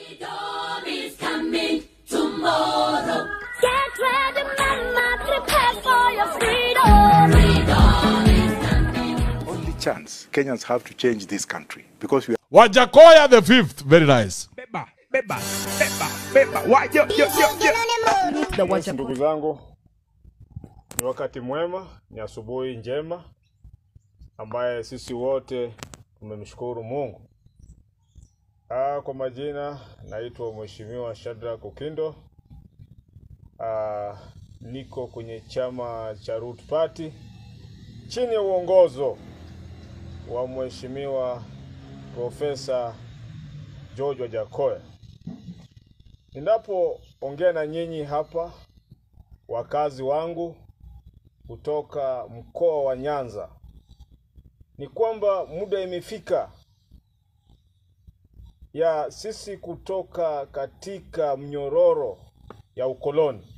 Freedom is coming tomorrow. Get ready, mama, prepare for your freedom. Freedom is coming. only chance Kenyans have to change this country because we are Wajakoya the fifth. Very nice. beba beba beba beba wa yo yo yo yo Yes, ndugu zangu, ni wakati mwema, ni asubuhi njema ambaye sisi wote tumemshukuru Mungu. Ah, kwa majina naitwa Mheshimiwa Shadrack Ukindo. Ah, niko kwenye chama cha Root Party chini ya uongozo wa Mheshimiwa Profesa George Wajakoya. Ninapoongea na nyinyi hapa, wakazi wangu kutoka mkoa wa Nyanza, ni kwamba muda imefika ya sisi kutoka katika mnyororo ya ukoloni,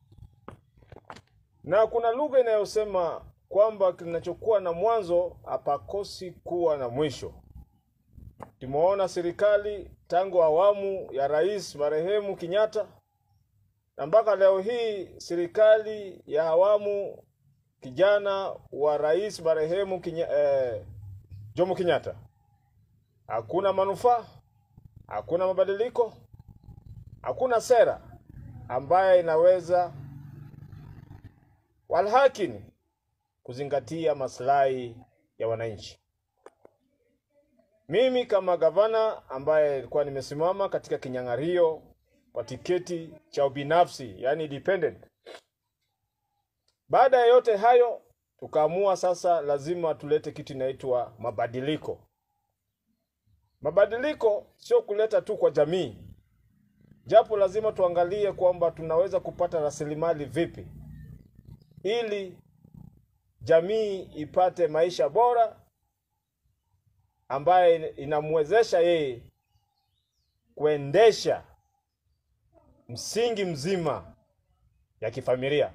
na kuna lugha inayosema kwamba kinachokuwa na mwanzo hapakosi kuwa na mwisho. Tumeona serikali tangu awamu ya rais marehemu Kenyatta na mpaka leo hii serikali ya awamu kijana wa rais marehemu Kenya, eh, Jomo Kenyatta, hakuna manufaa, hakuna mabadiliko, hakuna sera ambayo inaweza walhakini kuzingatia maslahi ya wananchi. Mimi kama gavana ambaye nilikuwa nimesimama katika kinyang'ario kwa tiketi cha ubinafsi, yani independent. Baada ya yote hayo, tukaamua sasa lazima tulete kitu inaitwa mabadiliko. Mabadiliko sio kuleta tu kwa jamii, japo lazima tuangalie kwamba tunaweza kupata rasilimali vipi ili jamii ipate maisha bora ambaye inamwezesha yeye kuendesha msingi mzima ya kifamilia.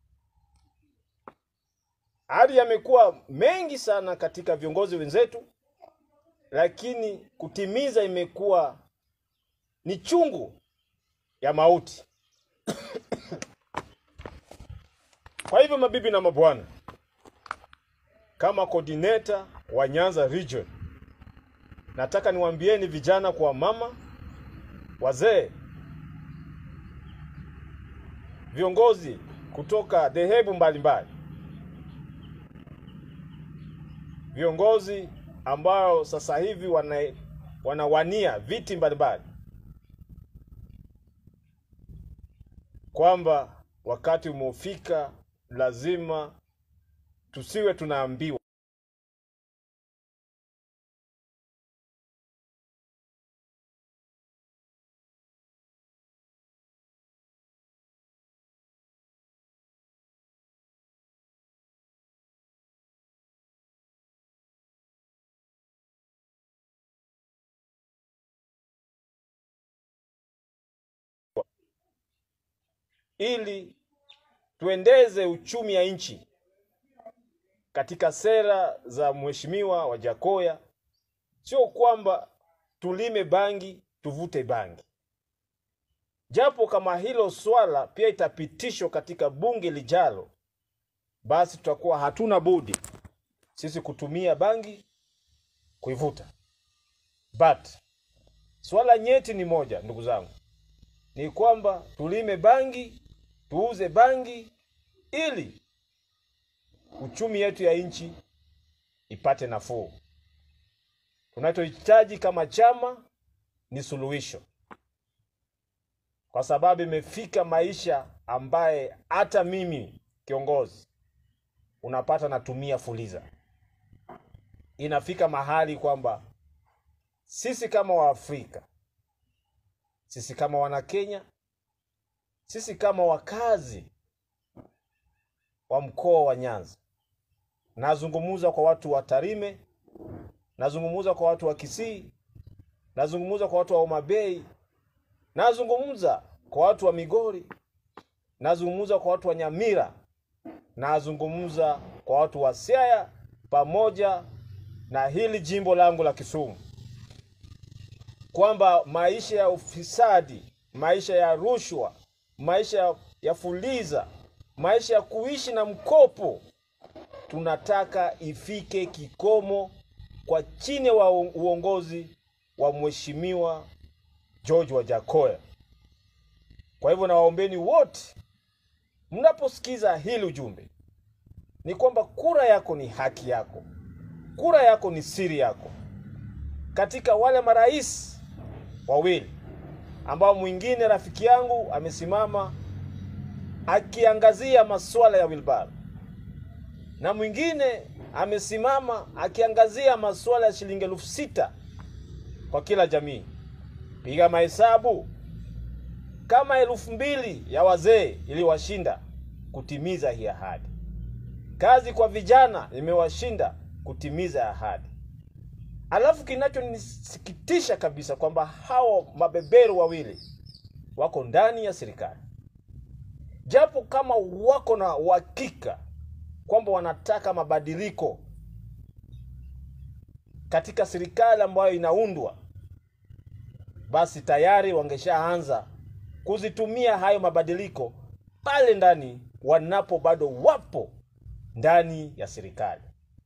Hali yamekuwa mengi sana katika viongozi wenzetu, lakini kutimiza imekuwa ni chungu ya mauti. Kwa hivyo, mabibi na mabwana, kama coordinator wa Nyanza region nataka niwaambieni vijana kwa mama, wazee, viongozi kutoka dhehebu mbalimbali, viongozi ambao sasa hivi wana, wanawania viti mbalimbali, kwamba wakati umefika, lazima tusiwe tunaambiwa ili tuendeze uchumi ya nchi katika sera za mheshimiwa Wajakoya, sio kwamba tulime bangi tuvute bangi, japo kama hilo swala pia itapitishwa katika bunge lijalo, basi tutakuwa hatuna budi sisi kutumia bangi kuivuta. But swala nyeti ni moja, ndugu zangu, ni kwamba tulime bangi tuuze bangi ili uchumi yetu ya nchi ipate nafuu. Tunachohitaji kama chama ni suluhisho, kwa sababu imefika maisha ambaye hata mimi kiongozi unapata natumia fuliza. Inafika mahali kwamba sisi kama Waafrika, sisi kama Wanakenya, sisi kama wakazi wa mkoa wa Nyanza, nazungumuza kwa watu wa Tarime, nazungumuza kwa watu wa Kisii, nazungumuza kwa watu wa Homa Bay, nazungumuza kwa watu wa Migori, nazungumuza kwa watu wa Nyamira, nazungumuza kwa watu wa Siaya pamoja na hili jimbo langu la Kisumu. kwamba maisha ya ufisadi, maisha ya rushwa, maisha ya, ya fuliza, maisha ya kuishi na mkopo tunataka ifike kikomo kwa chini wa uongozi wa mheshimiwa George Wajakoya. Kwa hivyo nawaombeni wote mnaposikiza hili ujumbe ni kwamba kura yako ni haki yako, kura yako ni siri yako. Katika wale marais wawili ambao mwingine rafiki yangu amesimama akiangazia masuala ya wilbaro na mwingine amesimama akiangazia masuala ya shilingi elfu sita kwa kila jamii. Piga mahesabu, kama elfu mbili ya wazee iliwashinda kutimiza hii ahadi. Kazi kwa vijana imewashinda kutimiza ahadi. Alafu kinachonisikitisha kabisa kwamba hao mabeberu wawili wako ndani ya serikali, japo kama wako na uhakika kwamba wanataka mabadiliko katika serikali ambayo inaundwa, basi tayari wangeshaanza kuzitumia hayo mabadiliko pale ndani wanapo bado wapo ndani ya serikali.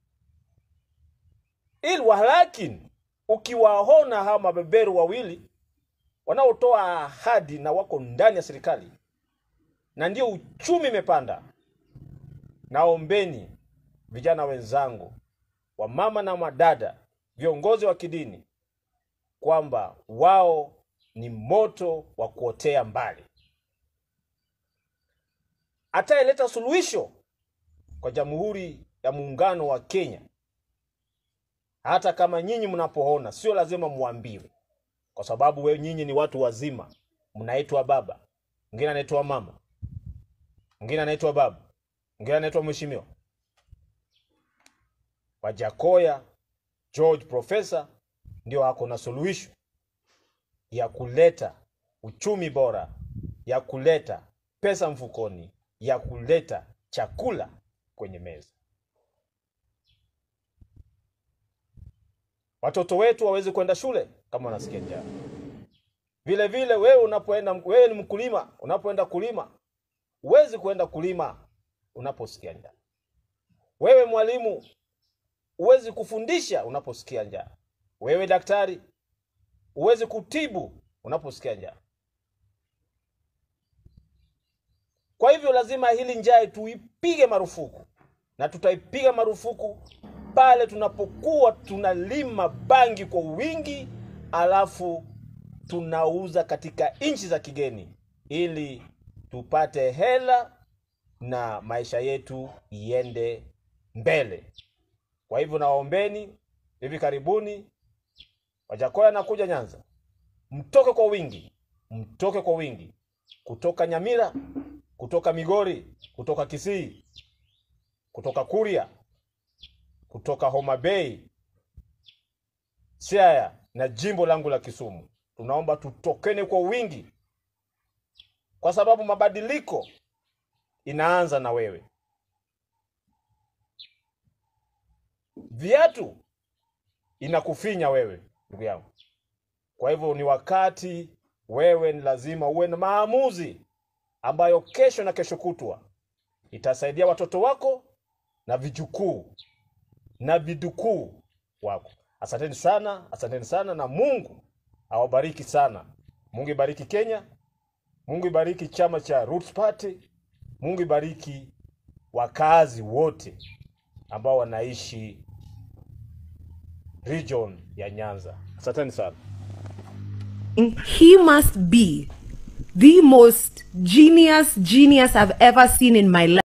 Ili walakini, ukiwaona hawa mabeberu wawili wanaotoa ahadi na wako ndani ya serikali na ndio uchumi imepanda, naombeni vijana wenzangu, wamama na madada, viongozi wa kidini, kwamba wao ni moto wa kuotea mbali. Atayeleta suluhisho kwa Jamhuri ya Muungano wa Kenya, hata kama nyinyi mnapoona, sio lazima muambiwe, kwa sababu we nyinyi ni watu wazima, mnaitwa baba, mwingine anaitwa mama, mwingine anaitwa baba, mwingine anaitwa mheshimiwa. Wajakoya George Profesa ndio ako na suluhisho ya kuleta uchumi bora, ya kuleta pesa mfukoni, ya kuleta chakula kwenye meza. Watoto wetu waweze kwenda shule kama wanasikia njaa. Vile vile wewe unapoenda, wewe ni mkulima, unapoenda kulima huwezi kwenda kulima unaposikia njaa. Wewe mwalimu huwezi kufundisha unaposikia njaa. Wewe daktari huwezi kutibu unaposikia njaa. Kwa hivyo lazima hili njaa tuipige marufuku, na tutaipiga marufuku pale tunapokuwa tunalima bangi kwa wingi, alafu tunauza katika nchi za kigeni ili tupate hela na maisha yetu iende mbele. Kwa hivyo nawaombeni, hivi karibuni Wajakoya anakuja Nyanza, mtoke kwa wingi, mtoke kwa wingi kutoka Nyamira, kutoka Migori, kutoka Kisii, kutoka Kuria, kutoka Homa Bay, Siaya na jimbo langu la Kisumu. Tunaomba tutokene kwa wingi, kwa sababu mabadiliko inaanza na wewe. Viatu inakufinya wewe, ndugu yangu. Kwa hivyo ni wakati wewe ni lazima uwe na maamuzi ambayo kesho na kesho kutwa itasaidia watoto wako na vijukuu na vidukuu wako. Asanteni sana, asanteni sana, na Mungu awabariki sana. Mungu ibariki Kenya, Mungu ibariki chama cha Roots Party, Mungu ibariki wakazi wote ambao wanaishi region ya Nyanza. Asanteni sana. he must be the most genius genius I've ever seen in my life.